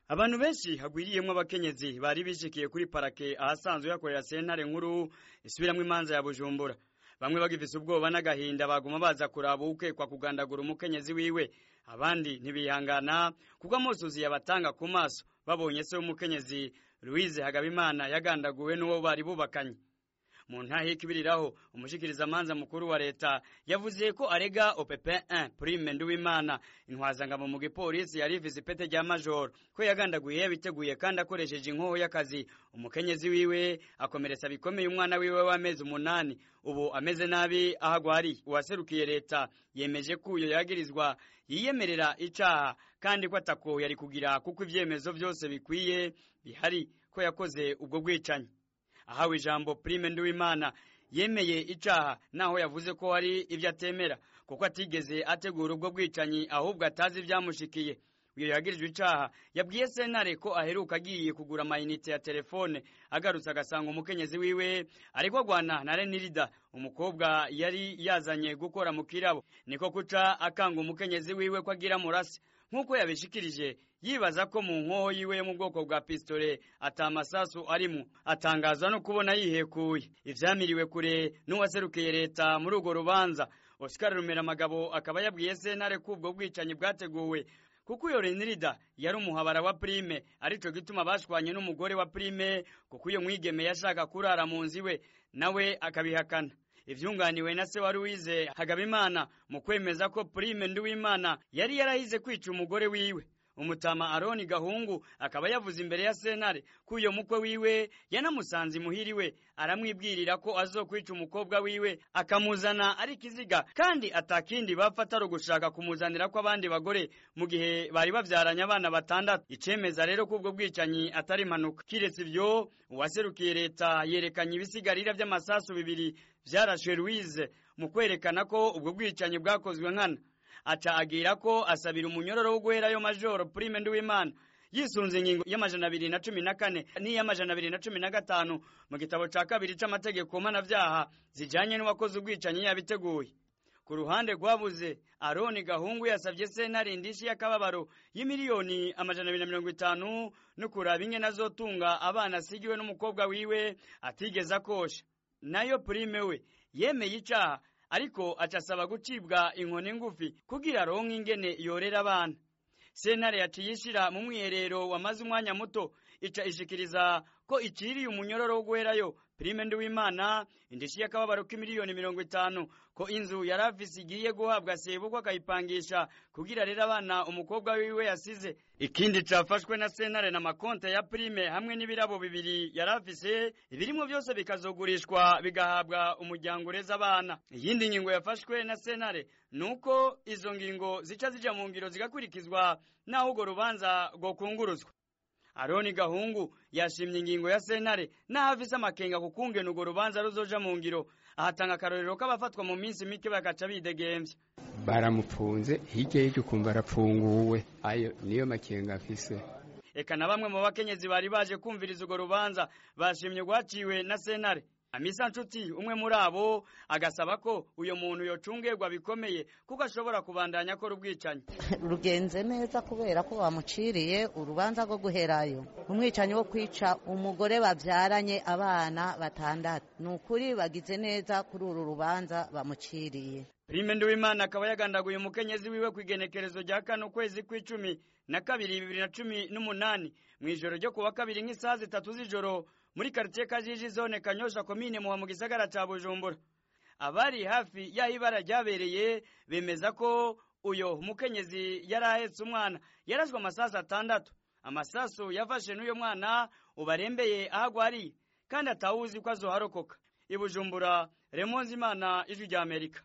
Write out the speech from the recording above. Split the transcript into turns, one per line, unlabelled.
abantu benshi hagwiriyemwo abakenyezi bari bishikiye kuri parake ahasanzwe hakorera sentare nkuru isubiramwo imanza ya bujumbura bamwe bagifise ubwoba n'agahinda baguma baza kuraba ukekwa kugandagura umukenyezi wiwe abandi ntibihangana kuko amusuzi yabatanga ku maso babonye se w'umukenyezi louise hagabimana yagandaguwe n'uwo bari bubakanye mu ntahe y'ikibiriraho umushikirizamanza mukuru wa leta yavuze ko arega opp 1 prime nduwimana intwazangabo mu gipolisi yari ifise ipete rya majoro ko yagandaguye yabiteguye kandi akoresheje inkoho y'akazi umukenyezi wiwe akomeretsa bikomeye umwana wiwe w'amezi umunani ubu ameze nabi aho agwariye uwaserukiye leta yemeje ko uyo yagirizwa yiyemerera icaha kandi ko atako yari kugira kuko ivyemezo vyose bikwiye bihari ko yakoze ubwo bwicanyi ahawe ijambo prime nduwimana yemeye icaha naho yavuze ko hari ibyo atemera kuko atigeze ategura ubwo bwicanyi ahubwo atazi ibyamushikiye uyo yagirijwe icaha yabwiye sentare ko aheruka agiye kugura amayinite ya telefone agarutse agasanga umukenyezi wiwe ariko agwana na renirida umukobwa yari yazanye gukora mu kirabo niko kuca akanga umukenyezi wiwe ko agira murase nk'uko yabishikirije yibaza ko mu nkoho yiwe yo mu bwoko bwa pistole ata masasu arimo atangazwa no kubona yihekuye ivyamiriwe kure n'uwaserukiye leta muri urwo rubanza Oscar Rumeramagabo akaba yabwiye sentare ko ubwo bwicanyi bwateguwe kuko iyo Renirida yari umuhabara wa Prime arico gituma bashwanye n'umugore wa Prime kuko iyo mwigeme yashaka kurara mu nzu iwe nawe akabihakana ivyunganiwe na se wa Louise Hagabimana mu kwemeza ko Prime Nduwimana yari yarahize kwica umugore wiwe umutama Aroni Gahungu akaba yavuze imbere ya sentare ko uyo mukwe wiwe yanamusanze imuhiriwe aramwibwirira ko azokwica umukobwa wiwe akamuzana ari kiziga kandi atakindi bapfa atari ugushaka kumuzanira ko abandi bagore mu gihe bari bavyaranye abana batandatu icemeza rero ko ubwo bwicanyi atari impanuka kiretse ivyo uwaserukiye leta yerekanye ibisigarira vy'amasasu bibiri vyarashwe Louise mu kwerekana ko ubwo bwicanyi bwakozwe nkana aca agira ko asabira umunyororo wo guherayo majoro prime nduwimana yisunze ingingo y'amajana abiri na cumi na kane n'iy'amajana abiri na cumi na gatanu mu gitabo ca kabiri c'amategeko mpanavyaha zijanye n'uwakoze ubwicanyi yabiteguye ku ruhande rwabuze aroni gahungu yasabye sentare indishi y'akababaro y'imiliyoni amajana abiri na mirongo itanu no kuraba ingene azotunga abana asigiwe n'umukobwa wiwe atigeze akosha nayo prime we yemeye icaha ariko acasaba gucibwa inkoni ngufi kugira aronke ingene yorera abana sentare yaciye ishira mu mwiherero wamaze umwanya muto ica ishikiriza ko iciriye umunyororo wo guherayo prime nduwimana indishi y'akababaro k'imiliyoni mirongo itanu ko inzu yari afise igiye guhabwa sebukwe akayipangisha kugira rero abana umukobwa wiwe yasize ikindi cafashwe na sentare na makonte ya prime hamwe n'ibirabo bibiri yari afise ibirimwo byose bikazogurishwa bigahabwa umuryango ureza abana iyindi ngingo yafashwe na sentare nuko izo ngingo zica zija mu ngiro zigakurikizwa naho urwo rubanza rwokunguruzwa aroni gahungu yashimye ingingo ya sentare naho afise amakenga ku kungena urwo rubanza ruzoja mu ngiro ahatanga akarorero k'abafatwa mu minsi mike bagaca bidegemvya
baramupfunze hirya y'iryo ukumva arapfunguwe ayo niyo makenga afise
eka na bamwe mu bakenyezi bari baje kumviriza urwo rubanza bashimye rwaciwe na sentare amisa nshuti umwe muri abo agasaba ko uyo muntu yocungerwa bikomeye kuko ashobora kubandanya akora ubwicanyi
rugenze neza kubera ko bamuciriye urubanza rwo guherayo umwicanyi wo kwica umugore babyaranye abana batandatu ni ukuri bagize neza kuri uru rubanza bamuciriye
Prime Nduwimana akaba yagandaguye umukenyezi wiwe ku igenekerezo rya kane ukwezi kw'icumi na kabiri bibiri na cumi n'umunani mu ijoro ryo kuwa kabiri nk'isaha zitatu z'ijoro muri karitiye Kajiji zone Kanyosha komine muha mu gisagara ca Bujumbura abari hafi y'aho ibara ryabereye bemeza ko uyo mukenyezi yari ahetse umwana yarashwe amasasu atandatu amasasu yafashe n'uyo mwana ubarembeye aho agwariye kandi atawuzi ko azoharokoka i Bujumbura Remonzi Imana ijwi rya Amerika